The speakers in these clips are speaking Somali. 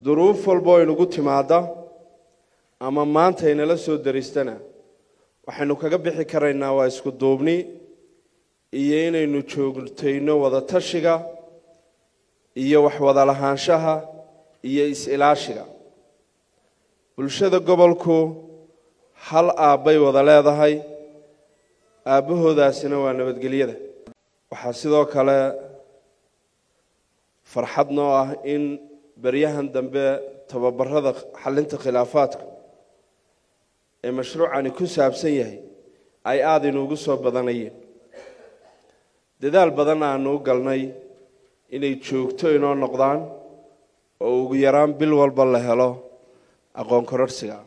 duruuf walba oo inugu timaada ama maanta inala soo daristana waxaynu kaga bixi karaynaa waa isku duubni iyo inaynu joogtayno wada tashiga iyo wax wada lahaanshaha iyo is-ilaashiga bulshada gobolku hal aabbay wada leedahay aabbahoodaasina waa nabadgelyada waxaa sidoo kale farxad noo ah in beryahan dambe tababarada xalinta khilaafaadka ee mashruucani ku saabsan yahay ay aada inuugu soo badanayeen dadaal badan aanu u galnay inay joogto inoo noqdaan oo ugu yaraan bil walba la helo aqoon kororsiga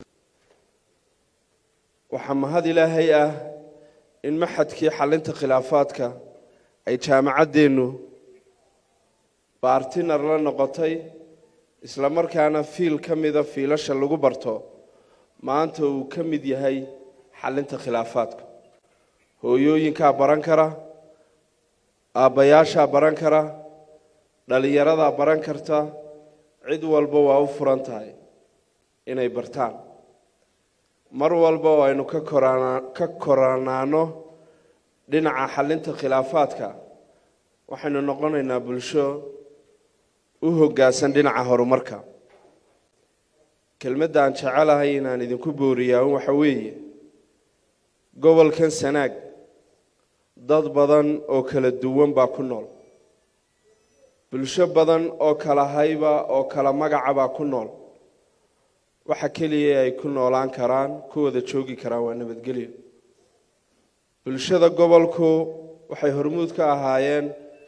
waxaa mahad ilaahay ah in maxadkii xalinta khilaafaadka ay jaamacaddeennu baartinar la noqotay isla markaana fiil ka mida fiilasha lagu barto maanta uu ka mid yahay xalinta khilaafaadka hooyooyinkaa baran kara aabbayaashaa baran kara dhallinyaradaa baran karta cid walba waa u furan tahay inay bartaan mar walba oo aynu ka korana ka koranaano dhinaca xalinta khilaafaadka waxaynu noqonaynaa bulsho u hoggaansan dhinaca horumarka kelmadda aan jecelahay inaan idinku booriyaa un waxa weeye gobolkan sanaag dad badan oo kala duwan baa ku nool bulsho badan oo kala hayba oo kala magaca baa ku nool waxa keliya ay ku noolaan karaan ku wada joogi karaan waa nabadgelyo bulshada gobolku waxay hormuud ka ahaayeen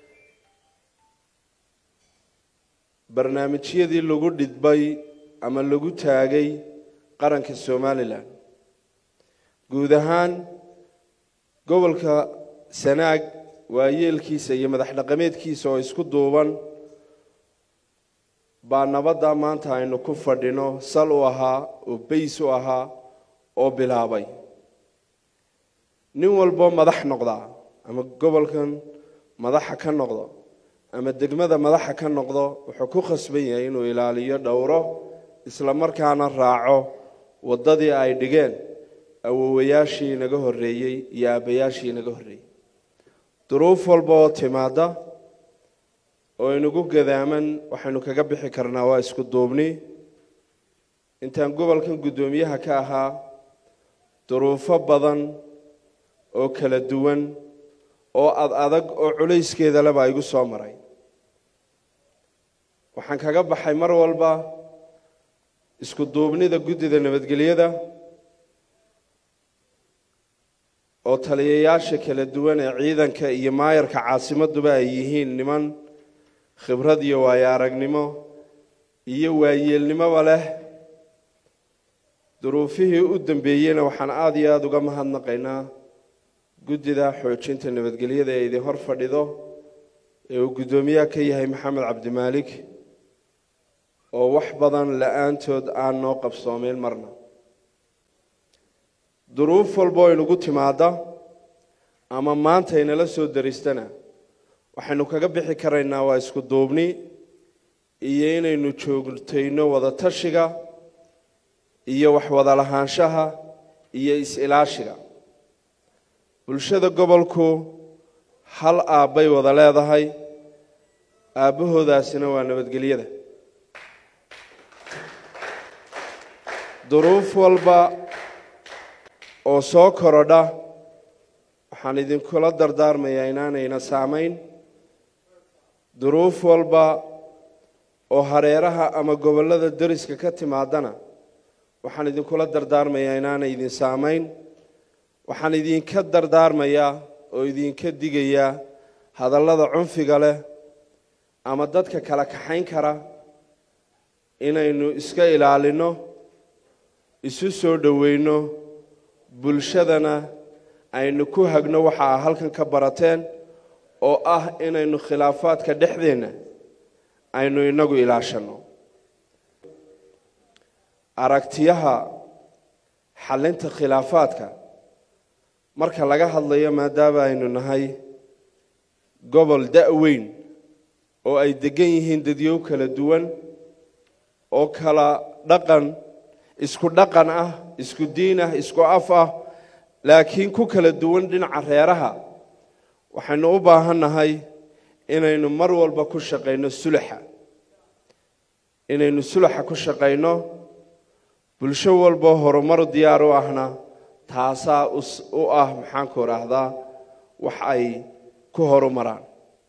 barnaamijyadii lagu dhidbay ama lagu taagay qaranka somalilan guud ahaan gobolka sanaag waayeelkiisa iyo madax dhaqameedkiisa oo isku duuban baa nabadda maanta aynu ku fadhino sal u ahaa oo bays u ahaa oo bilaabay nin walbo madax noqdaa ama gobolkan madaxa ka noqdo ama degmada madaxa ka noqdo wuxuu ku khasban yahay inuu ilaaliyo dhowro isla markaana raaco waddadii ay dhigeen awowayaashii inaga horreeyey iyo aabbayaashii inaga horreeyey duruuf walba oo timaadda oo inagu gadaaman waxaynu kaga bixi karnaa waa isku duubni intaan gobolkan guddoomiyaha ka ahaa duruufo badan oo kala duwan oo ad adag oo culayskeeda lebaa igu soo maray waxaan kaga baxay mar walba isku duubnida guddida nabadgelyada oo taliyayaasha kala duwan ee ciidanka iyo maayarka caasimaduba ay yihiin niman khibrad iyo waayo aragnimo iyo waayeelnimoba leh duruufihii u dambeeyeyna waxaan aada iyo aada uga mahadnaqaynaa guddida xoojinta nabadgelyada ee idin hor fadhido ee uu guddoomiyaha ka yahay maxamed cabdimaalik oo wax badan la-aantood aan noo qabsoomeyn marna duruuf walba oo inugu timaada ama maanta inala soo daristana waxaynu kaga bixi karaynaa waa isku duubni iyo inaynu joogtayno wada tashiga iyo wax wada lahaanshaha iyo is-ilaashiga bulshada gobolku hal aabbay wada leedahay aabbahoodaasina waa nabadgelyada duruuf walba oo soo korodha waxaan idinkula dardaarmayaa inaanayna saamayn duruuf walba oo hareeraha ama gobollada deriska ka timaadana waxaan idinkula dardaarmayaa inaanay idin saamayn waxaan idinka dardaarmayaa oo idinka digayaa hadallada cunfiga leh ama dadka kala kaxayn kara inaynu iska ilaalinno isu soo dhoweyno bulshadana aynu ku hagno waxa a halkan ka barateen oo ah inaynu khilaafaadka dhexdeenna aynu inagu ilaashanno aragtiyaha xallinta khilaafaadka marka laga hadlayo maadaama aynu nahay gobol da-weyn oo ay deggan yihiin dadyow kala duwan oo kala dhaqan isku dhaqan ah isku diin ah isku af ah laakiin ku kala duwan dhinaca reeraha waxaynu u baahannahay inaynu mar walba ku shaqayno sulaxa inaynu sulaxa ku shaqayno bulsho walba horumar diyaar u ahna taasaa u ah maxaanku idhaahdaa wax ay ku horumaraan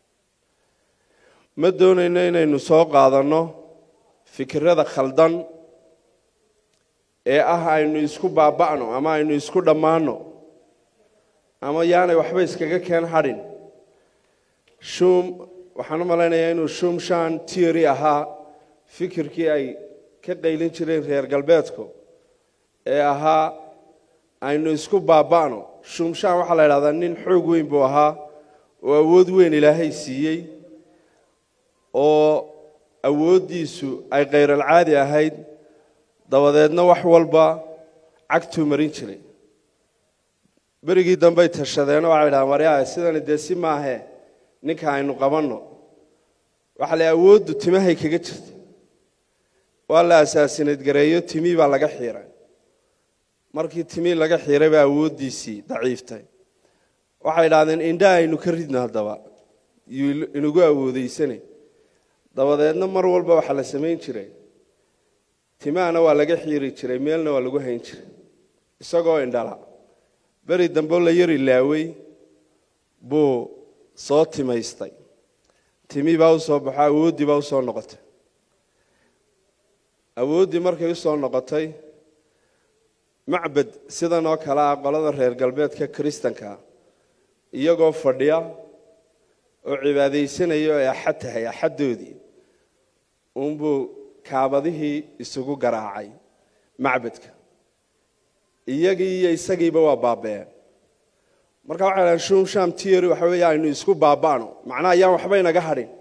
ma doonayno inaynu soo qaadanno fikirada khaldan ee ah aynu isku baaba'no ama aynu isku dhammaanno ama yaanay waxba iskaga keen hadhin shum waxaan u malaynayaa inuu shumshan tiori ahaa fikirkii ay ka qaylin jireen reer galbeedku ee ahaa aynu isku baaba'no shumshan waxaa la idhahdaa nin xoog weyn buu ahaa oo awood weyn ilaahay siiyey oo awooddiisu ay khayral-caadi ahayd dabadeedna wax walba cagtuu marin jiray berigii dambey tashadeenoo waxay dhahaan waryaa sidani dee si maahee ninka aynu qabanno waxaa la awooddu timahay kaga jirta waa la asaasineed gareeyo timii baa laga xiiray markii timii laga xiiray baa awooddiisii daciiftay waxay idhahdeen indha aynu ka ridno haddaba yuu inagu awoodeysane dabadeedna mar walba waxaa la samayn jiray timahana waa laga xiiri jiray meelna waa lagu hayn jiray isagoo indhala beri dambeo la yari laawey buu soo timaystay timii baa u soo baxo awooddii baa u soo noqotay awooddii markay u soo noqotay macbed sidan oo kale ah qolada reer galbeedka kiristanka iyagoo fadhiya oo cibaadaysanaya oo ay axad tahay axaddoodii uunbuu kaabadihii isugu garaacay macbedka iyagii iyo isagiiba waa baaba'een marka waxay dhahan shumsham tiori waxa weeye aynu isku baaba'no macnaha ayaan waxba inaga hadhin